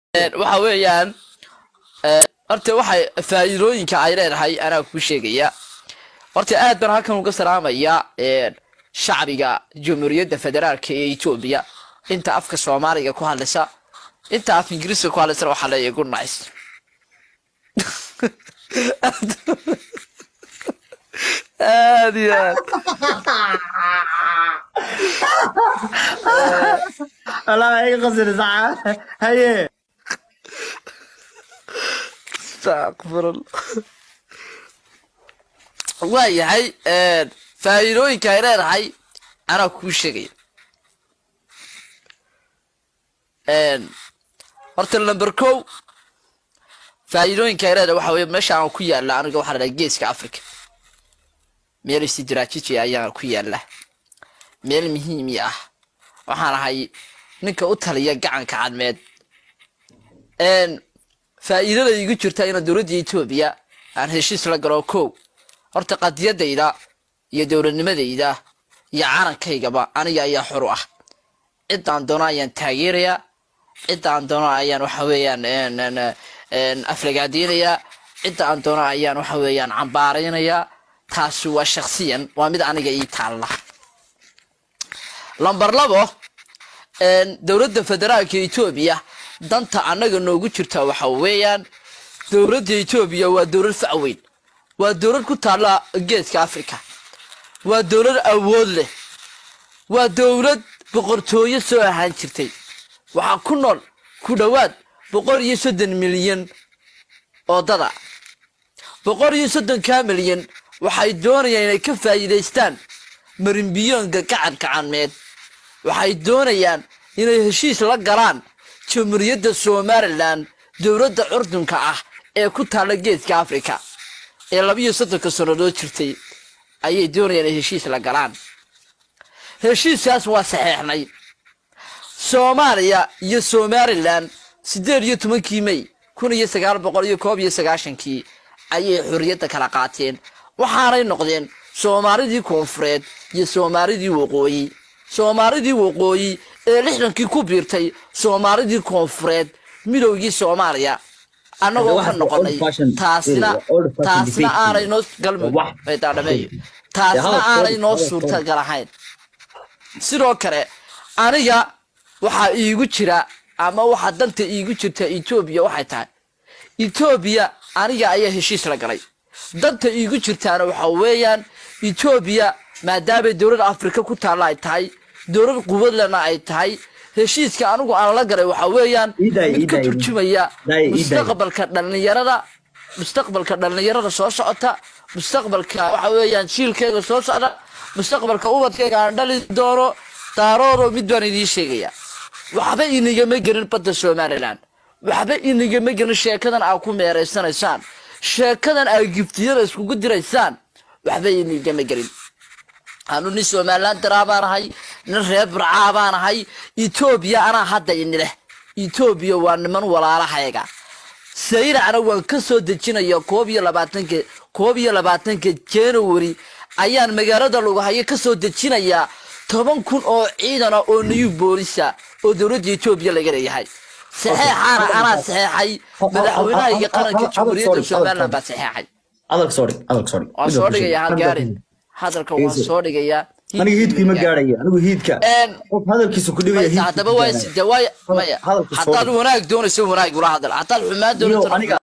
waxa weeyaan horta waxay faa'iidooyinka ay leedahay anaa kuu sheegaya horta aad baan halkan uga salaamaya shacbiga jamhuuriyadda federaalka ee etoobiya inta afka soomaaliga ku hadlaysa inta af ingiriiska ku hadlaysana waxaa leeyahay good nice aad iyo aad والله هي قصر ساعة هي astaqfirullah waayahay faa'iidooyinka ay leedahay anaa kuu sheegaya horta number kow faa'iidooyinka ay leedahay waxa weye meesha aan ku yaalla aniga waxaa la dhaha geeska africa meel istidraajiji ayaan ku yaalla meel muhiimi ah waxaan ahay ninka u taliya gacanka cadmeed faa'iidada igu jirta inaan dowladda etoobiya aan heshiis la galo kow horta qadiyadayda iyo dowladnimadayda iyo calankaygaba aniga ayaa xor u ah ciddaan doono ayaan taageerayaa ciddaan doono ayaan waxa weeyaan aflagaadeynayaa cidda aan doono ayaan waxa weeyaan cambaaraynayaa taasi waa shaksiyan waa mid aniga ii taalla lamber labo dowladda federaalka etoobiya danta annaga noogu jirta waxa weeyaan dowladda etoobiya waa dowlad facweyn waa dowlad ku taalla geeska africa waa dowlad awood leh waa dowlad boqortooyo soo ahaan jirtay waxaa ku nool ku dhowaad boqol iyo soddon milyan oo dada boqol iyo soddonkaa milyan waxay doonayaan inay ka faa'iidaystaan marinbiyoonka gacanka cadmeed waxay doonayaan inay heshiis la galaan jamhuuriyadda somalilan dowladda curdunka ah ee ku taalla geeska africa ee labiyo soddonka sannadood jirtay ayay doonayaan inay heshiis la galaan heshiiskaas waa saxeexnay soomaaliya iyo somalilan siddeed iyo tobankii may kun iyo sagaal boqol iyo koob iyo sagaashankii ayay xorriyadda kala qaateen waxaanay noqdeen soomaalidii koonfureed iyo soomaalidii waqooyi soomaalidii waqooyi ee lixdankii ku biirtay soomaalidii koonfureed midowgii soomaaliya annagoo ka noqonay taasna taasna aanay noo galmudhameeyo taasna aanay noo suurtagal ahayn sidoo kale aniga waxaa iigu jira ama waxaa danta iigu jirta etoobiya waxay tahay etoobiya aniga ayaa heshiis la galay danta iigu jirtaana waxa weeyaan etoobiya maadaamay dowlad afrika ku taalla ay tahay dowlad quwadlena ay tahay heshiiska anigu aan la galay waxa weeyaan mid ka turjumaya mustaqbalka dhallinyarada mustaqbalka dhallinyarada soo socota mustaqbalka waxa weeyaan jiilkayga soo socda mustaqbalka ubadkayga aan dhali doono daaroodo mid baan idiin sheegaya waxba inigama gelin badda somalilan waxba inigama gelin sheekadan aad ku meeraysanaysaan sheekadan aad giftiyada iskugu diraysaan waxba inigama gelin anu nin somalilan daraa baan ahay nin reer burcaa baan ahay etoobiya anaa hadda inileh etoobiya waa niman walaalahayga sayracna waan ka soo dejinaya koob iyo labaatanka koob iyo labaatanka january ayaan magaalada lugahayo ka soo dejinayaa toban kun oo ciidana oo new boolisa oo dowladda etoobiya laga leeyahay saxeexaana anaa saxeexay madaxweynaha iyo qaranka jamhuuriyadda somalilan baa saxeexay adalka soo dhig adalka soo dhig waan soo dhigaya halgaarin hadalka waan soo dhigayaa aniga hiidku ima gaadhaya anigu hiidka qof hadalkiisa ku dhibaya hiidka haddaba waa side waay maya Hadalka soo haddaad dhig. wanaag doonayso wanaag ula hadal haddaad xumaan doonayso aniga